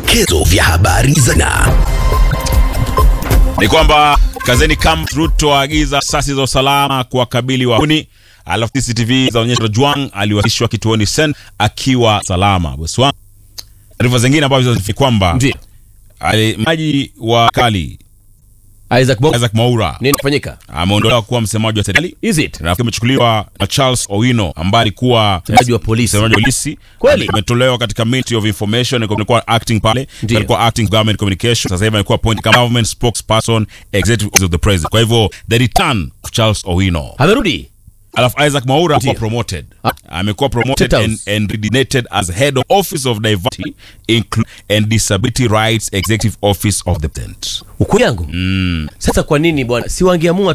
vidokezo vya habari za na ni kwamba kazeni kam Ruto aagiza asasi za usalama kuwakabili wahuni. Alafu CCTV zaonyesha Juang aliwasilishwa kituoni Sen akiwa salama. Bosi wangu, taarifa zingine ambazo ni kwamba Ndio. ali- maji wa kali Isaac Bongo. Isaac Mwaura Nini kufanyika? ameondolewa kuwa msemaji wa serikali Is it? na amechukuliwa na Charles Owino ambaye alikuwa Msemaji wa polisi. msemaji wa polisi Kweli? ametolewa katika Ministry of Information alikuwa acting pale Ndio. alikuwa acting government communication sasa hivi alikuwa appointed kama government spokesperson executive of the president kwa hivyo the return of Charles Owino Amerudi. alafu Isaac Mwaura amekuwa Ndio. promoted Ah. amekuwa promoted State and, House. and designated as head of office of diversity inclu- and disability rights executive office of the president Uku yangu. Sasa kwa nini bwana? Si wangeamua